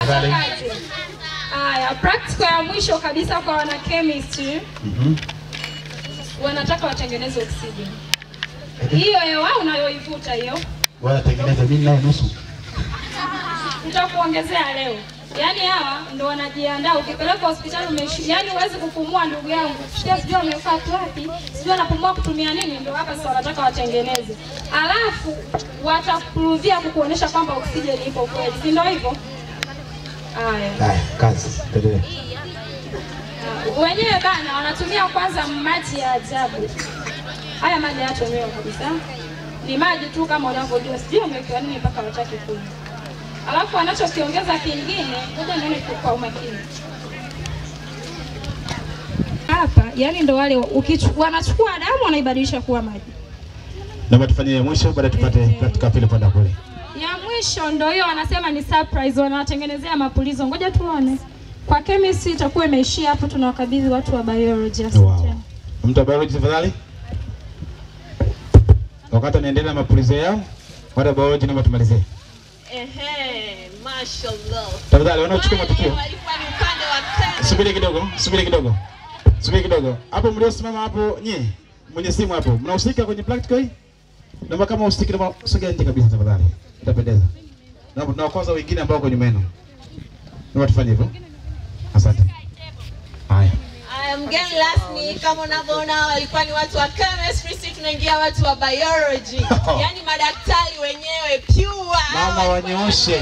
Vale. Kazi. Haya, practical ya mwisho kabisa kwa wana chemistry Mhm. wanataka watengeneze oxygen. Hiyo hewa unayoivuta hiyo Wanatengeneza mimi naye nusu. nitakuongezea leo. Yaani hawa ndo wanajiandaa, ukipeleka hospitali umeishi, yaani huwezi kupumua ndugu yangu, sikia sijui amefaa wapi, sijui anapumua kutumia nini, ndo hapa sasa wanataka watengeneze, alafu watapruvia kukuonyesha kwamba oksijeni ipo kweli, si ndio hivyo? Haya. Haya, kazi. Endelea. wenyewe bana wanatumia kwanza maji ya ajabu. Haya maji hayatolewa kabisa, ni maji tu kama unavyojua, sijui wamewekewa nini mpaka wataki kunywa. Alafu wanachokiongeza kingine, ngoja nione kwa- kwa umakini hapa, yani ndo wale ukichu- wanachukua damu wanaibadilisha kuwa maji. Naomba tufanye ya mwisho baada tupate practical pili kwenda kule. Ya mwisho ndo hiyo wanasema ni surprise, wanawatengenezea mapulizo. Ngoja tuone. Kwa chemistry itakuwa imeishia hapo, tunawakabidhi watu wa biology. Wow. Asante. Mtu wa biology tafadhali. Wakati anaendelea na mapulizo yao, watu wa biology naomba tumalizie. Ehe, mashallah. Tafadhali wanaochukua Wale matukio. walikuwa ni upande wa Kenya. Subiri kidogo, subiri kidogo. Subiri kidogo. Hapo mliosimama hapo nyie, mwenye simu hapo, mnahusika kwenye practical hii? Naomba kama usiki naomba sogea nje kabisa tafadhali. Itapendeza. Naomba tunawakosa wengine ambao wako nyuma yenu. Naomba tufanye hivyo. Asante. Haya. Aya, mgeni rasmi kama unavyoona walikuwa ni watu wa chemistry, sisi tunaingia watu wa biology. Yaani madaktari wenyewe pure. Mama wanyooshe.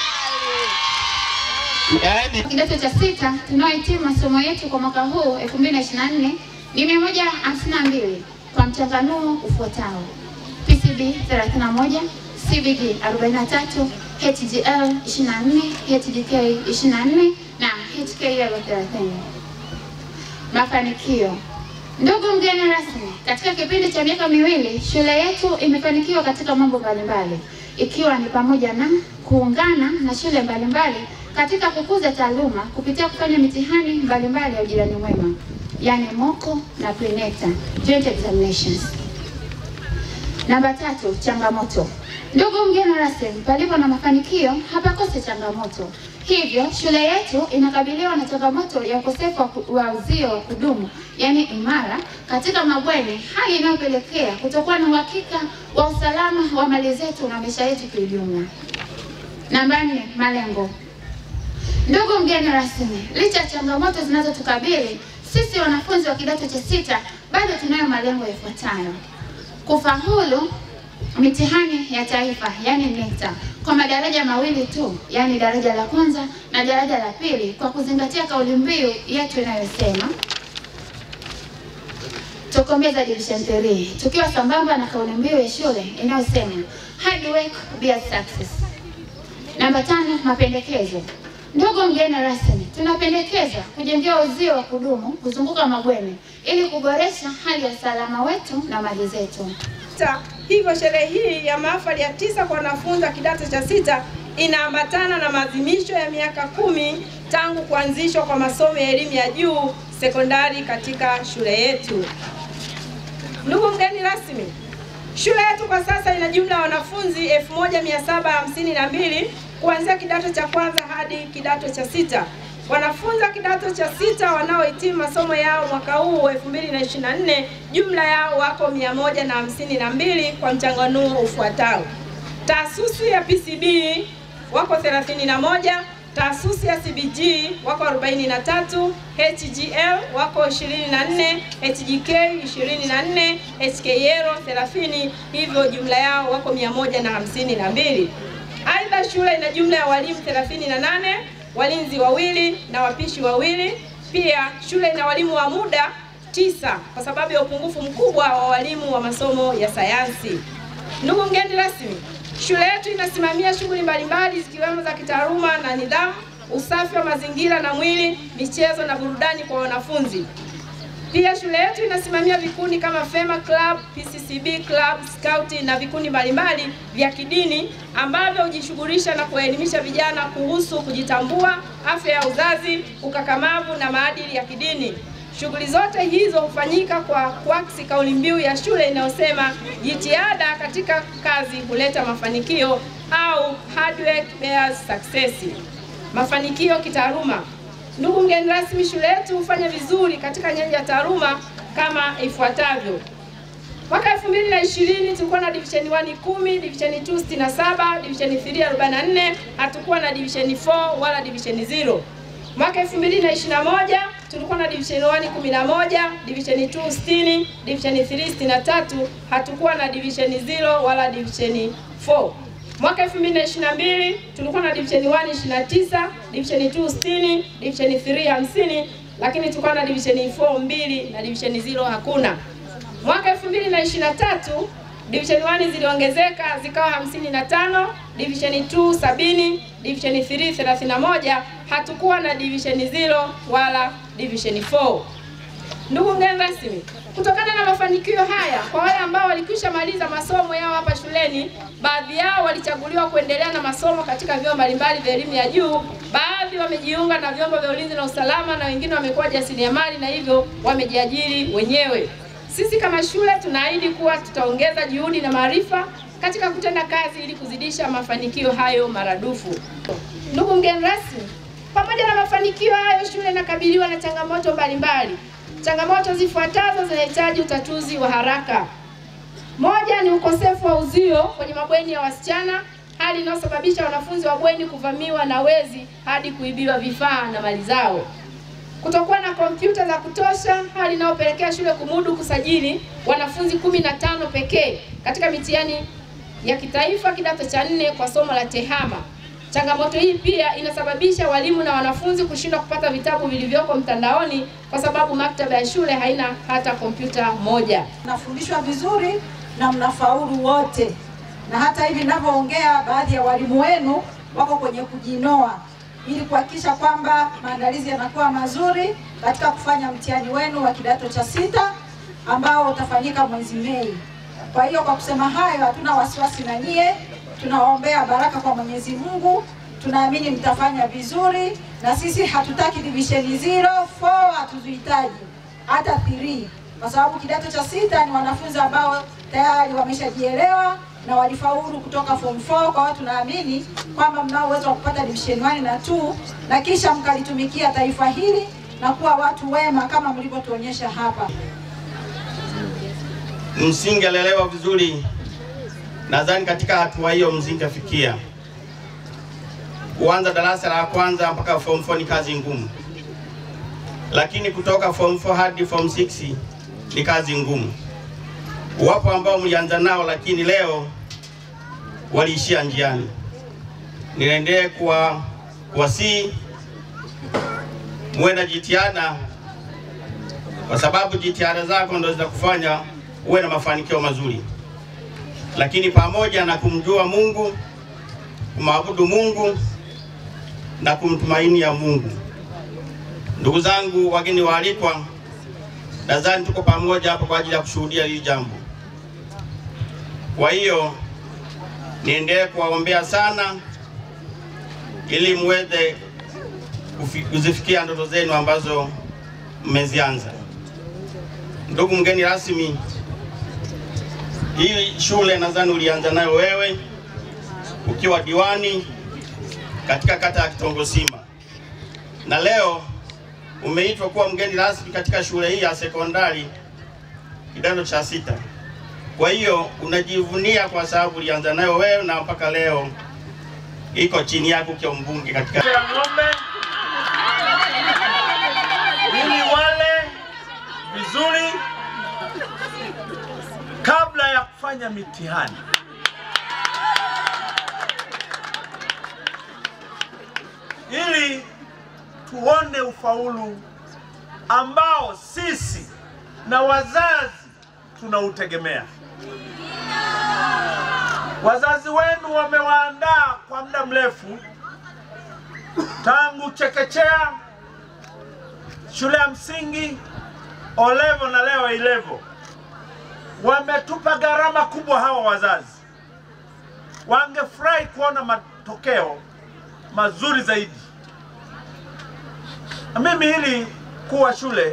Yaani Kidato cha sita tunaohitimu masomo yetu kwa mwaka huu 2024 ni 152 kwa mchanganuo ufuatao: PCB 31, CBG 43, HGL 24, HGK 24 na HKL 30. Mafanikio. Ndugu mgeni rasmi, katika kipindi cha miaka miwili shule yetu imefanikiwa katika mambo mbalimbali, ikiwa ni pamoja na kuungana na shule mbalimbali katika kukuza taaluma kupitia kufanya mitihani mbalimbali ya ujirani mwema, yani moko na prenata joint examinations. Namba tatu, changamoto. Ndugu mgeni rasmi, palipo na mafanikio hapakose changamoto. Hivyo shule yetu inakabiliwa na changamoto ya ukosefu wa ku- wa uzio wa kudumu, yaani imara, katika mabweni, hali inayopelekea kutokuwa na uhakika wa usalama wa mali zetu na maisha yetu kiujumla. Namba nne, malengo. Ndugu mgeni rasmi, licha ya changamoto zinazotukabili sisi wanafunzi wa kidato cha sita, bado tunayo malengo yafuatayo: kufaulu mitihani ya taifa yani NECTA kwa madaraja mawili tu, yani daraja la kwanza na daraja la pili, kwa kuzingatia kauli mbiu yetu inayosema Tokomeza Division 3 tukiwa sambamba na kauli mbiu ya shule inayosema hard work builds success. Namba tano, mapendekezo. Ndugu mgeni rasmi, tunapendekeza kujengewa uzio wa kudumu kuzunguka mabweni ili kuboresha hali ya usalama wetu na mali zetu. sita. Hivyo sherehe hii ya mahafali ya tisa kwa wanafunzi wa kidato cha sita inaambatana na maadhimisho ya miaka kumi tangu kuanzishwa kwa masomo ya elimu ya juu sekondari katika shule yetu. Ndugu mgeni rasmi, shule yetu kwa sasa ina jumla ya wanafunzi 1752 kuanzia kidato cha kwanza hadi kidato cha sita. Wanafunzi wa kidato cha sita wanaohitimu masomo yao mwaka huu 2024 jumla yao wako 152 kwa mchanganuo ufuatao. Taasisi ya PCB wako 31, taasisi ya CBG wako 43, HGL wako 24, HGK 24, HKL 30, hivyo jumla yao wako 152. Aidha, shule ina jumla ya walimu 38, walinzi wawili na wapishi wawili. Pia shule ina walimu wa muda tisa kwa sababu ya upungufu mkubwa wa walimu wa masomo ya sayansi. Ndugu mgeni rasmi, shule yetu inasimamia shughuli mbalimbali zikiwemo za kitaaluma na nidhamu, usafi wa mazingira na mwili, michezo na burudani kwa wanafunzi. Pia shule yetu inasimamia vikundi kama Fema Club, PCCB Club, Scout na vikundi mbalimbali vya kidini ambavyo hujishughulisha na kuwaelimisha vijana kuhusu kujitambua, afya ya uzazi, ukakamavu na maadili ya kidini. Shughuli zote hizo hufanyika kwa kuakisi kauli mbiu ya shule inayosema jitihada katika kazi huleta mafanikio au hard work bears success. Mafanikio kitaaluma. Ndugu mgeni rasmi, shule yetu hufanya vizuri katika nyanja ya taaluma kama ifuatavyo. Mwaka 2020 tulikuwa na division 1 10, division 2 67, division 3 44, hatukuwa na division 4 wala division 0. Mwaka 2021 tulikuwa na division 1 11, division 2 60, division 3 63, hatukuwa na division 0 wala division 4. Mwaka 2022 tulikuwa na division 1 29, division 2 60, division 3 50, lakini tulikuwa na division 4 mbili na division 0 hakuna. Mwaka 2023 division 1 ziliongezeka zikawa 55, division 2 70, division 3 31, hatukuwa na division 0 wala division 4. Ndugu mgeni rasmi, kutokana na mafanikio haya, kwa wale ambao walikwisha maliza masomo yao hapa shuleni, baadhi yao walichaguliwa kuendelea na masomo katika vyuo mbalimbali vya elimu ya juu, baadhi wamejiunga na vyombo vya ulinzi na usalama, na wengine wamekuwa jasiriamali na hivyo wamejiajiri wenyewe. Sisi kama shule tunaahidi kuwa tutaongeza juhudi na maarifa katika kutenda kazi ili kuzidisha mafanikio hayo maradufu. Ndugu mgeni rasmi, pamoja na mafanikio hayo, shule inakabiliwa na changamoto mbalimbali. Changamoto zifuatazo zinahitaji utatuzi wa haraka. Moja ni ukosefu wa uzio kwenye mabweni ya wasichana, hali inayosababisha wanafunzi wa bweni kuvamiwa na wezi hadi kuibiwa vifaa na mali zao. Kutokuwa na kompyuta za kutosha, hali inayopelekea shule kumudu kusajili wanafunzi kumi na tano pekee katika mitihani ya kitaifa kidato cha nne kwa somo la TEHAMA. Changamoto hii pia inasababisha walimu na wanafunzi kushindwa kupata vitabu vilivyoko mtandaoni kwa sababu maktaba ya shule haina hata kompyuta moja. mnafundishwa vizuri na mnafaulu wote, na hata hivi ninavyoongea, baadhi ya walimu wenu wako kwenye kujinoa ili kuhakikisha kwamba maandalizi yanakuwa mazuri katika kufanya mtihani wenu wa kidato cha sita ambao utafanyika mwezi Mei. Kwa hiyo kwa kusema hayo, hatuna wasiwasi na nyie, tunawaombea baraka kwa Mwenyezi Mungu, tunaamini mtafanya vizuri, na sisi hatutaki divisheni 0 4 hatuzihitaji hata 3 kwa sababu kidato cha sita ni wanafunzi ambao tayari wameshajielewa na walifaulu kutoka form 4. Kwa hiyo tunaamini kwamba mnao uwezo wa kupata division 1 na 2 na kisha mkalitumikia taifa hili na kuwa watu wema kama mlivyotuonyesha hapa. msingelelewa vizuri, nadhani katika hatua hiyo msingefikia. Kuanza darasa la kwanza mpaka form 4 ni kazi ngumu, lakini kutoka form 4 hadi form 6 ni kazi ngumu. Wapo ambao mlianza nao, lakini leo waliishia njiani. Niendelee kuwa kuwasihi muwe na jitihada, kwa sababu jitihada zako ndo zitakufanya uwe na mafanikio mazuri. Lakini pamoja na kumjua Mungu, kumwabudu Mungu na kumtumainia Mungu. Ndugu zangu, wageni waalikwa, nadhani tuko pamoja hapa kwa ajili ya kushuhudia hili jambo. Kwa hiyo niendelee kuwaombea sana ili muweze kufi- kuzifikia ndoto zenu ambazo mmezianza. Ndugu mgeni rasmi, hii shule nadhani ulianza nayo wewe ukiwa diwani katika kata ya Kitongosima, na leo umeitwa kuwa mgeni rasmi katika shule hii ya sekondari kidato cha sita. Kwa hiyo unajivunia kwa sababu ulianza nayo wewe na mpaka leo iko chini yako ukiwa mbunge katika ya ng'ombe ili wale vizuri kabla ya kufanya mitihani. Ili tuone ufaulu ambao sisi na wazazi tunautegemea. Wazazi wenu wamewaandaa kwa muda mrefu tangu chekechea, shule ya msingi, olevo na leo ilevo. Wametupa gharama kubwa hawa wazazi, wangefurahi kuona matokeo mazuri zaidi. Na mimi hili kuwa shule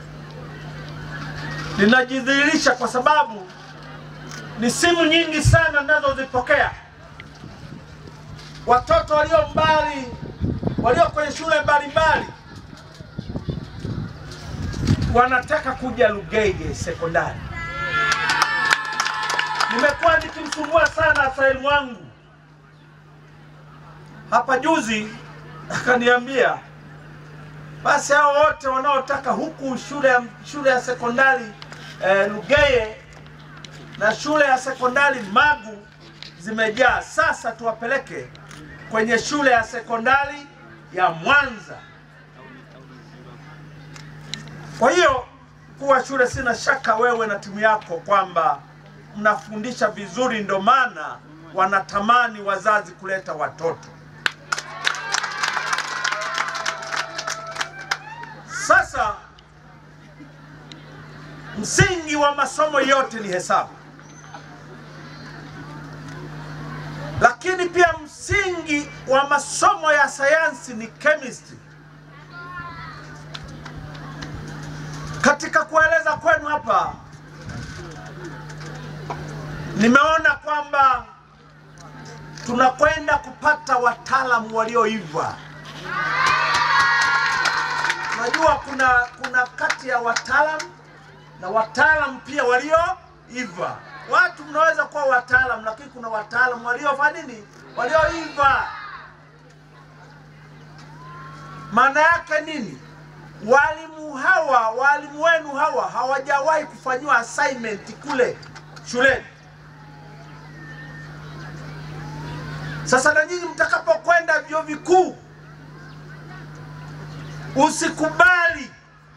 linajidhihirisha kwa sababu ni simu nyingi sana ninazozipokea watoto walio mbali walio kwenye shule mbalimbali wanataka kuja Lugege sekondari. Nimekuwa nikimsumbua sana Sahilu wangu hapa juzi, akaniambia basi hao wote wanaotaka huku shule ya, shule ya sekondari eh, Lugeye na shule ya sekondari Magu zimejaa, sasa tuwapeleke kwenye shule ya sekondari ya Mwanza. Kwa hiyo kuwa shule, sina shaka wewe na timu yako kwamba mnafundisha vizuri, ndo maana wanatamani wazazi kuleta watoto. Sasa msingi wa masomo yote ni hesabu, lakini pia msingi wa masomo ya sayansi ni chemistry. Katika kueleza kwenu hapa, nimeona kwamba tunakwenda kupata wataalamu walioiva. Najua kuna kuna kati ya wataalamu na wataalamu pia walioiva. Watu mnaweza kuwa wataalamu, lakini kuna wataalamu waliofanya nini? Walioiva. Maana yake nini? Walimu hawa, walimu wenu hawa hawajawahi kufanyiwa assignment kule shuleni. Sasa na nyinyi mtakapokwenda vyuo vikuu, usikubali,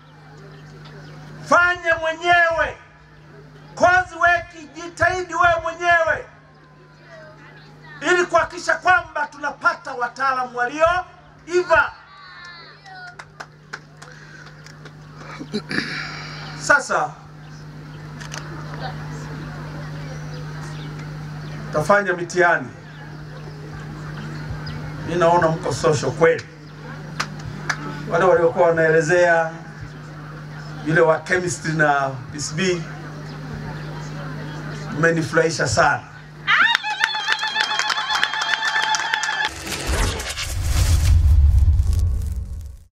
fanye mwenyewe kozi weki, jitahidi wewe mwenyewe ili kuhakikisha kwamba tunapata wataalamu walioiva. Sasa tafanya mitihani. Mi naona mko social kweli. Wale waliokuwa wanaelezea yule wa chemistry na PCB mmenifurahisha sana.